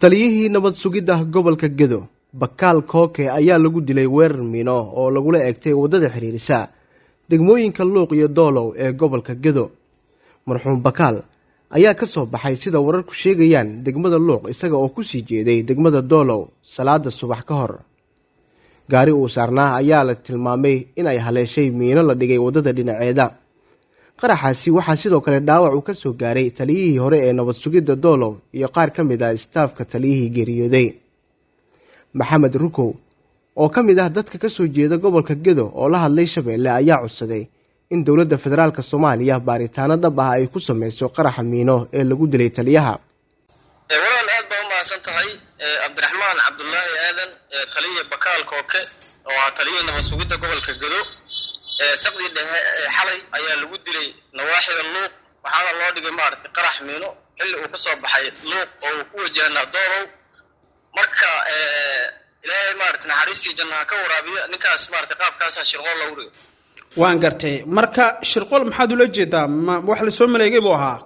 taliyihii nabad sugidda gobolka gedo bakaal kooke ayaa lagu dilay weerar miino oo lagula eegtay waddada xiriirisa degmooyinka luuq iyo doolow ee gobolka gedo marxuum bakaal ayaa ka soo baxay sida wararku sheegayaan degmada luuq isaga oo ku sii jeeday degmada doolow salaada subax ka hor gaari uu saarnaa ayaa la tilmaamay in ay haleeshay miino la dhigay waddada dhinaceeda qaraxaasi waxaa sidoo kale dhaawac uu ka soo gaaray taliyihii hore ee nabad sugidda doolow iyo qaar ka mid ah istaafka taliyihii geeriyooday maxamed rukow oo ka mid ah dadka ka soo jeeda gobolka gedo oo la hadlay shabeelle ayaa codsaday in dowladda federaalka soomaaliya baaritaano dhab ah ay ku sameyso qaraxa miino ee lagu dilay taliyaha walaal aad baa u mahadsan tahay cabdiraxmaan cabdulaahi aadan taliya bakaal kooke oo ah taliyihii nabad sugidda gobolka gedo saqdii dhexe xalay ayaa lagu dilay nawaaxida luuq waxaana loo dhigay maaragtay qarax miino xilli uu ka soo baxay luuq oo uu ku wajahnaa doolow marka ilaahay maarata naxariistii jannaha ka waraabiya ninkaas maarata qaabkaasaa shirqool loogu dhigay waan gartay marka shirqool maxaad ula jeedaa ma wax lasoo maleegay buu ahaa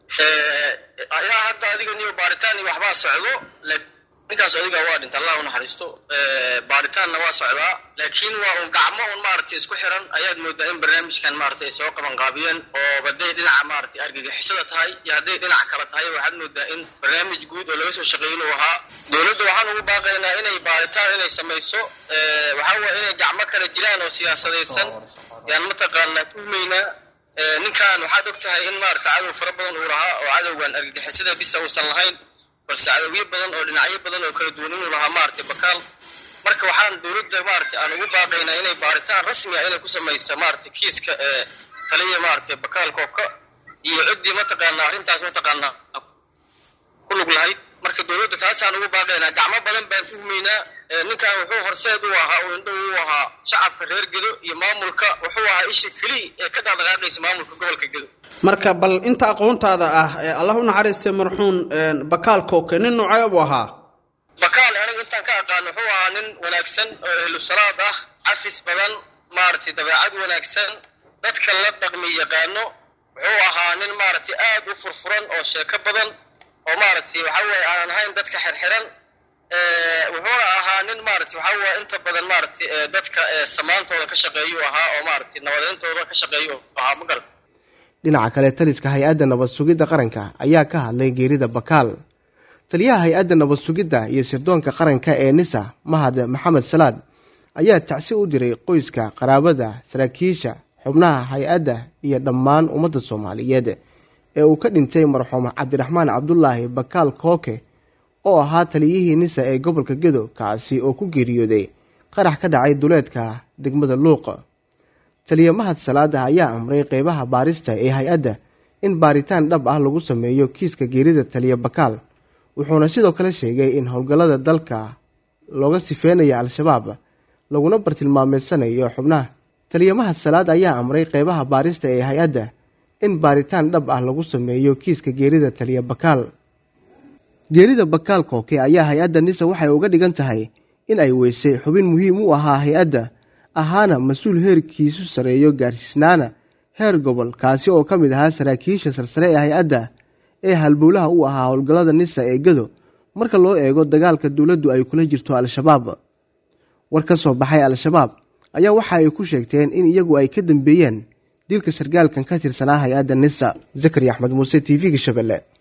ayaa hadda adiga niyo baaritaan iyo waxbaa socdo ninkaas adiga waa dhinta allah unaxariisto baaritaanna waa socdaa laakiin waa un gacmo un maaragtay isku xiran ayaad moodaa in barnaamijkan maaragtay ay soo qaban qaabiyeen oo hadday dhinaca maaragtay argagixisada tahay iyo hadday dhinac kale tahay waxaad moodaa in barnaamij guud oo laga soo shaqeeyin uu ahaa dowladda waxaan ugu baaqaynaa inay baaritaan inay samayso waxaa waye inay gacmo kale jiraan oo siyaasadaysan yaan mataqaanaa tuhmaynaa ninkan waxaad og tahay in maaragta cadow fara badan uu lahaa oo cadowgan argagixisada bisa uusan lahayn balse cadowyo badan oo dhinacyo badan oo kala duwan inuu lahaa maaragtay bakaal marka waxaan dowladda maaragtay aan ugu baaqaynaa inay baaritaan rasmi ah inay ku samaysa maaragtay kiiska ee taliya maaragtay bakaal kooka iyo ciddii mataqaanaa arrintaas mataqaanaa ku lug lahayd marka dowladda taasaan ugu baaqaynaa gacmo badan baan tuhmaynaa ninkan wuxuu horseed u ahaa oo indhow u ahaa shacabka reer gedo iyo maamulka wuxuu ahaa isha keliya ee ka dhaqdhaqaaqaysa maamulka gobolka gedo marka bal inta aqoontaada ah ee allah u naxariistay marxuun bakaal kooke nin noocee buu ahaa bakaal aniga intaan ka aqaan wuxuu ahaa nin wanaagsan oo ehlu salaad ah cafis badan maaragtay dabeecad wanaagsan dadka la dhaqmi yaqaano wuxuu ahaa nin maaragtay aad u furfuran oo sheeko badan oo maaragtay waxa weye aanan ahayn dadka xirxiran wuxuuna ahaa nin maaragtay waxa weye inta badan maaragtay dadka samaantooda ka shaqeeyu ahaa oo maaragtay nabadayntooda ka shaqeeyu ahaa ma garan dhinaca kale taliska hay-adda nabad sugidda qaranka ayaa ka hadlay geerida bakaal taliyaha hay-adda nabad sugidda iyo sirdoonka qaranka ee nisa mahad maxamed salaad ayaa tacsi u diray qoyska qaraabada saraakiisha xubnaha hay-adda iyo dhammaan ummadda soomaaliyeed ee uu ka dhintay marxuum cabdiraxmaan cabdulaahi bakaal kooke oo ahaa taliyihii nisa ee gobolka gedo kaasi oo ku geeriyooday qarax ka dhacay duleedka degmada luuq taliya mahad salaada ayaa amray qeybaha baarista ee hay-adda in baaritaan dhab ah lagu sameeyo kiiska geerida taliya bakaal wuxuuna sidoo kale sheegay in howlgallada dalka looga sifeynaya al-shabaab laguna bartilmaameysanayo xubnaha taliya mahad salaad ayaa amray qeybaha baarista ee hay-adda in baaritaan dhab ah lagu sameeyo kiiska geerida taliya bakaal geerida bakaal kooke ayaa hay-adda nisa waxay uga dhigan tahay in ay weysay xubin muhiim u ahaa hay-adda ahaana mas-uul heerkiisu sareeyo gaarsiisnaana heer gobol kaasi oo ka mid ahaa saraakiisha sarsare ee hay-adda ee halbowlaha u ahaa howlgallada nisa ee gedo marka loo eego dagaalka dowladdu ay kula jirto al-shabaab war ka soo baxay al-shabaab ayaa waxa ay ku sheegteen in iyagu ay ka dambeeyeen dilka sargaalkan ka tirsanaa hay-adda nisa zakari axmed muuse t v-ga shabeelle